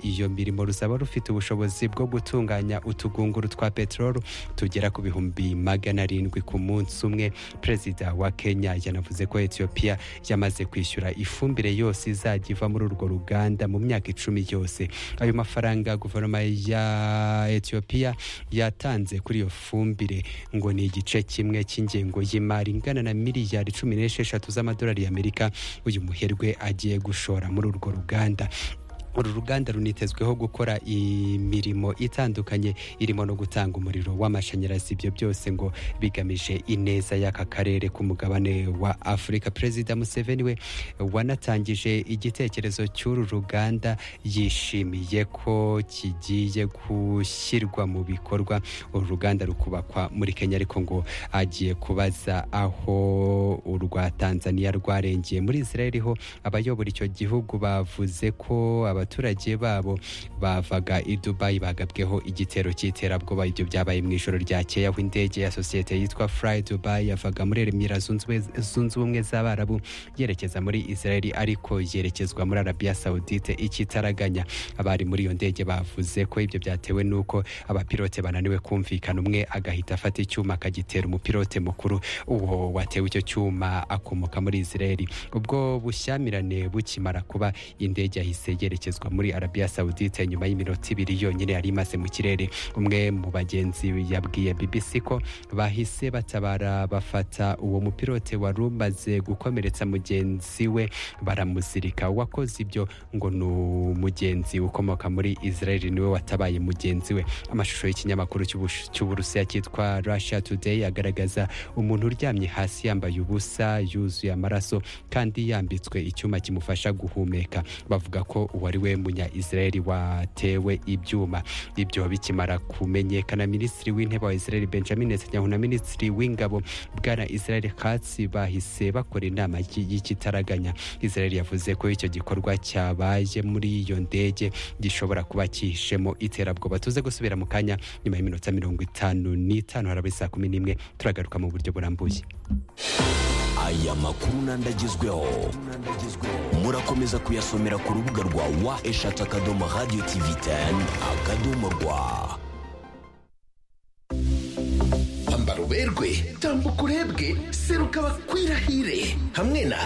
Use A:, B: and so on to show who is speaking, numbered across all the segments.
A: iyo mirimo ruzaba rufite ubushobozi bwo gutunganya utugunguru twa peteroli tugera ku bihumbi magana arindwi ku munsi umwe perezida wa kenya yanavuze ko etiyopiya yamaze kwishyura ifumbire yose izajya iva muri urwo ruganda mu myaka icumi yose ayo mafaranga guverinoma ya etiyopiya yatanze kuri iyo fumbire ngo ni igice kimwe cy'ingengo y'imari ingana na miliyari cumi n'esheshatu z'amadolari y'amerika uyu muherwe agiye gushora muri urwo ruganda uru ruganda runitezweho gukora imirimo itandukanye irimo no gutanga umuriro w'amashanyarazi ibyo byose ngo bigamije ineza y'aka karere k'umugabane wa afurika perezida museveni we wanatangije igitekerezo cy'uru ruganda yishimiye ko kigiye gushyirwa mu bikorwa uru ruganda rukubakwa muri kenya ariko ngo agiye kubaza aho urwa tanzania rwarengeye muri israel ho abayobora icyo gihugu bavuze ko abaturage babo bavaga i dubayi bagabweho igitero cy'iterabwoba ibyo byabaye mu ijoro ryakeye aho indege ya sosiyete yitwa furayi dubayi yavaga muri remera zunze ubumwe z'abarabu yerekeza muri israel ariko yerekezwa muri arabiya sawudite ikitaraganya abari muri iyo ndege bavuze ko ibyo byatewe n'uko abapilote bananiwe kumvikana umwe agahita afata icyuma akagitera umupilote mukuru uwo watewe icyo cyuma akomoka muri israel ubwo bushyamirane bukimara kuba indege yahise yerekeza muri arabiya sawudite nyuma y'iminota ibiri yonyine yari imaze mu kirere umwe mu bagenzi yabwiye bbc ko bahise batabara bafata uwo mupilote wari umaze gukomeretsa mugenzi we baramuzirika uwakoze ibyo ngo ni umugenzi ukomoka muri israel niwe watabaye mugenzi we amashusho y'ikinyamakuru cy'uburusiya cyitwa russia today agaragaza umuntu uryamye hasi yambaye ubusa yuzuye amaraso kandi yambitswe icyuma kimufasha guhumeka bavuga ko uwari we munya israel watewe ibyuma ibyo bikimara kumenyekana minisitiri w'intebe wa israel benjamin netanyahu na minisitiri w'ingabo bwana israel katsi bahise bakora inama y'ikitaraganya israel yavuze ko icyo gikorwa cyabaye muri iyo ndege gishobora kuba cyihishemo iterabwoba tuze gusubira mu kanya nyuma y'iminota mirongo itanu n'itanu haraba saa kumi n'imwe turagaruka mu buryo burambuye
B: aya makuru n'andagezweho murakomeza kuyasomera ku rubuga rwa wa eshatu akadomo radiyo tivi teni akadomo rwa
C: kwambara uberwe tambuka urebwe seruka bakwirahire hamwe na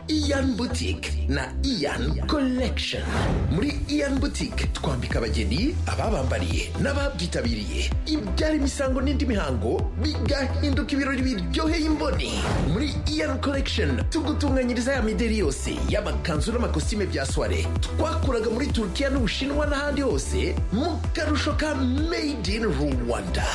C: iyan butike na iyan collection muri iyan butike twambika abageni ababambariye n'ababyitabiriye ibyara imisango n'indi mihango bigahinduka ibirori biryoheye imboni muri iyan collection tugutunganyiriza ya mideri yose y'amakanzu n'amakositime bya soire twakuraga muri turukiya n'ubushinwa n'ahandi hose mu karusho ka made in rwanda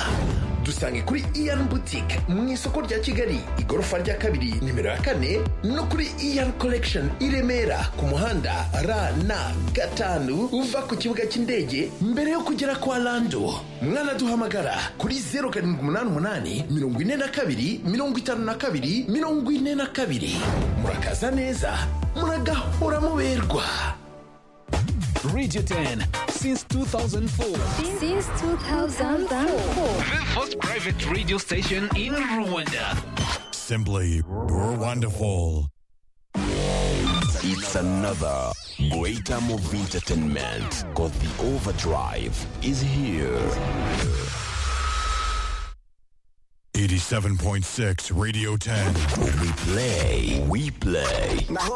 C: dusange kuri iyan butike mu isoko rya kigali igorofa rya kabiri nimero ya kane no kuri iyan collection i remera ku muhanda ra na gatanu uva ku kibuga cy'indege mbere yo kugera kwa lando mwanaduhamagara kuri zeru karindwi umunani umunani mirongo ine na kabiri mirongo itanu na kabiri mirongo ine na kabiri murakaza neza muragahora muberwa
B: Radio 10 since 2004.
D: Since 2004.
E: The first private radio station in Rwanda.
F: Simply wonderful.
B: It's another great time of entertainment. Cause the overdrive is here.
F: 87.6 Radio 10.
B: We play, we play.